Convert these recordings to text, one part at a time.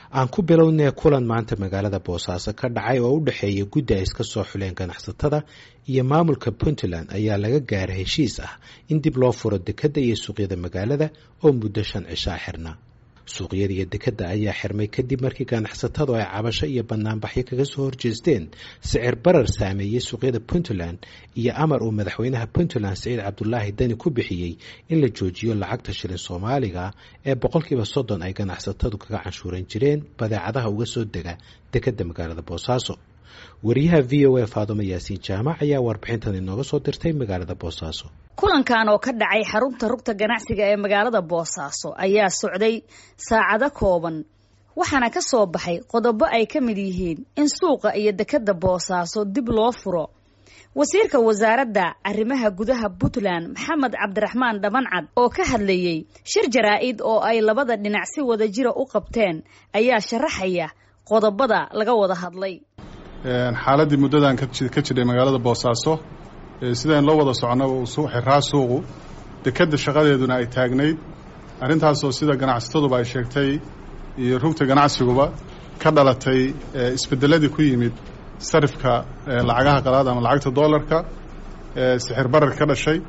aan ku bilownee kulan maanta magaalada boosaaso ka dhacay oo u dhexeeya guddi ay iska soo xuleen ganacsatada iyo maamulka puntland ayaa laga gaara heshiis ah in dib loo furo dekedda iyo suuqyada magaalada oo muddo shan cishaa xirna suuqyada iyo dekedda ayaa xirmay kadib markii ganacsatadu ay cabasho iyo banaanbaxyo kaga soo horjeesteen sicir barar saameeyey suuqyada puntland iyo amar uu madaxweynaha puntland siciid cabdulaahi dani ku bixiyey in la joojiyo lacagta shilin soomaaliga ee boqolkiiba soddon ay ganacsatadu kaga canshuuran jireen badeecadaha uga soo dega dekedda magaalada boosaaso wariyaha v o a faadumo yaasiin jaamac ayaa warbixintan inooga soo dirtay magaalada boosaaso kulankan oo ka dhacay xarunta rugta ganacsiga ee magaalada boosaaso ayaa socday saacado kooban waxaana ka soo baxay qodobo ay ka mid yihiin in suuqa iyo dekedda boosaaso dib loo furo wasiirka wasaaradda arrimaha gudaha puntland maxamed cabdiraxmaan dhabancad oo ka hadlayey shir jaraa-id oo ay labada dhinac si wada jira u qabteen ayaa sharaxaya qodobada laga wada hadlay xaaladii muddadan ka jiray magaalada boosaaso sidaan loo wada soconaba uu xiraa suuqu dekedda shaqadeeduna ay taagnayd arrintaasoo sida ganacsataduba ay sheegtay iyo rugta ganacsiguba ka dhalatay isbedeladii ku yimid sarifka lacagaha qalaad ama lacagta doolarka sixir barar ka dhashay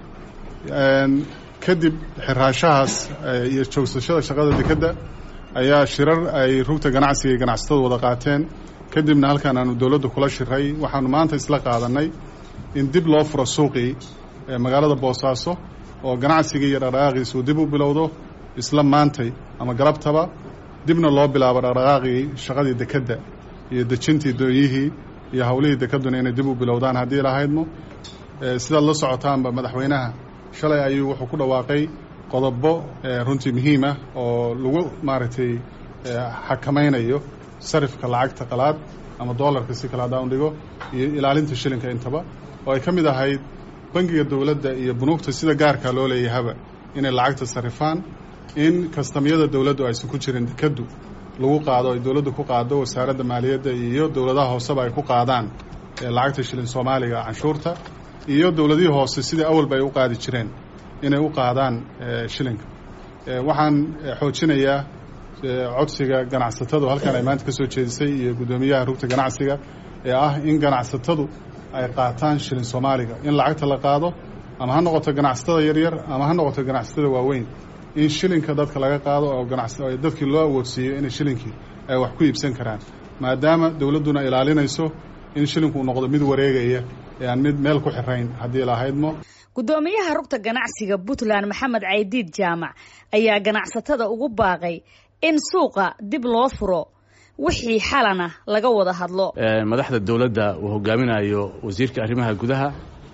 kadib xiraashahaas iyo joogsashada shaqada dekedda ayaa shirar ay rugta ganacsiga iyo ganacsatadu wada qaateen kadibna halkan aanu dowladda kula shiray waxaanu maanta isla qaadanay in dib loo furo suuqii magaalada boosaaso oo ganacsigii iyo dhaqdhaqaaqiisa uu dib u bilowdo isla maantay ama galabtaba dibna loo bilaabo dhaqdhaqaaqii shaqadii dekedda iyo dejintii dooyihii iyo howlihii dekedduna inay dib u bilowdaan haddii lahaydmo sidaad la socotaanba madaxweynaha shalay ayuu wuxuu ku dhawaaqay qodobo runtii muhiim ah oo lagu maaragtay xakamaynayo sarifka lacagta qalaad ama doolarka si kale haddaan dhigo iyo ilaalinta shilinka intaba oo ay ka mid ahayd bangiga dowladda iyo bunuugta sida gaarka loo leeyahaba inay lacagta sarifaan in kastamyada dowladdu aysan ku jirin dekeddu lagu qaado ay dowladdu ku qaado wasaaradda maaliyadda iyo dowladaha hooseba ay ku qaadaan lacagta shilin soomaaliga canshuurta iyo dowladihii hoose sidai awalba ay u qaadi jireen inay u qaadaan shilinka waxaan xoojinayaa codsiga ganacsatadu halkan ay maanta ka soo jeedisay iyo guddoomiyaha rugta ganacsiga ee ah in ganacsatadu ay qaataan shilin soomaaliga in lacagta la qaado ama ha noqoto ganacsatada yaryar ama ha noqoto ganacsatada waaweyn in shilinka dadka laga qaado oo dadkii loo awoodsiiyo inay shilinkii ay wax ku iibsan karaan maadaama dowladduna ilaalinayso in shilinku uu noqdo mid wareegaya ee aan mid meel ku xirayn haddii lahaydmo guddoomiyaha rugta ganacsiga puntland maxamed caydiid jaamac ayaa ganacsatada ugu baaqay in suuqa dib loo furo wixii xalana laga wada hadlo madaxda dowladda uu hogaaminayo wasiirka arrimaha gudaha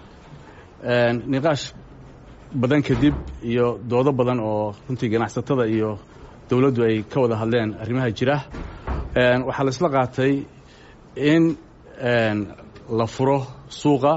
niqaash badan kadib iyo doodo badan oo runtii ganacsatada iyo dowladdu ay ka wada hadleen arrimaha jira waxaa la isla qaatay in la furo suuqa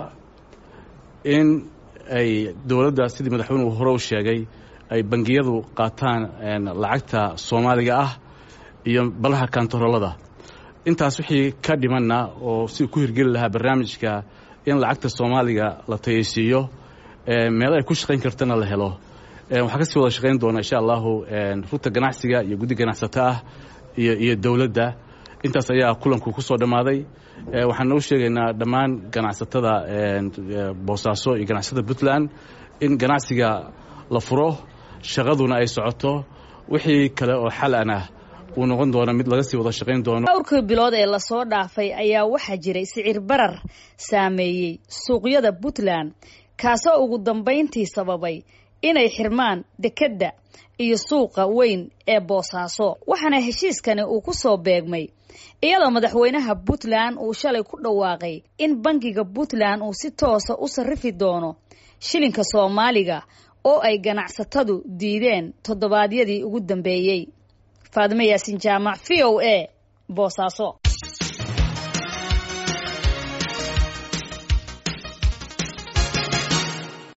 in ay dowladda sidii madaxweynuhu hore u sheegay ay bangiyadu qaataan lacagta soomaaliga ah iyo balaha kantaroolada intaas wixii ka dhimanna oo si ku hirgeli lahaa barnaamijka in lacagta soomaaliga la tayaysiiyo meel ay ku shaqayn kartana la helo waxaa kasii wada shaqayn doona insha allahu rugta ganacsiga iyo guddi ganacsato ah iyo iyo dowladda intaas ayaa kulanku ku soo dhammaaday waxaan noo sheegaynaa dhammaan ganacsatada boosaaso iyo ganacsatada puntland in ganacsiga la furo shaqaduna ay socoto wixii kale oo xalan ah uu noqon doono mid laga sii wada shaqayn doono dhowrkii bilood ee lasoo dhaafay ayaa waxaa jiray sicir barar saameeyey suuqyada puntland kaasoo ugu dambayntii sababay inay xirmaan dekedda iyo suuqa weyn ee boosaaso waxaana heshiiskani uu ku soo beegmay iyadoo madaxweynaha puntland uu shalay ku dhawaaqay in bangiga puntland uu si toosa u sarrifi doono shilinka soomaaliga oo ay ganacsatadu diideen toddobaadyadii ugu dambeeyey faadimo yaasiin jaamac v o a boosaaso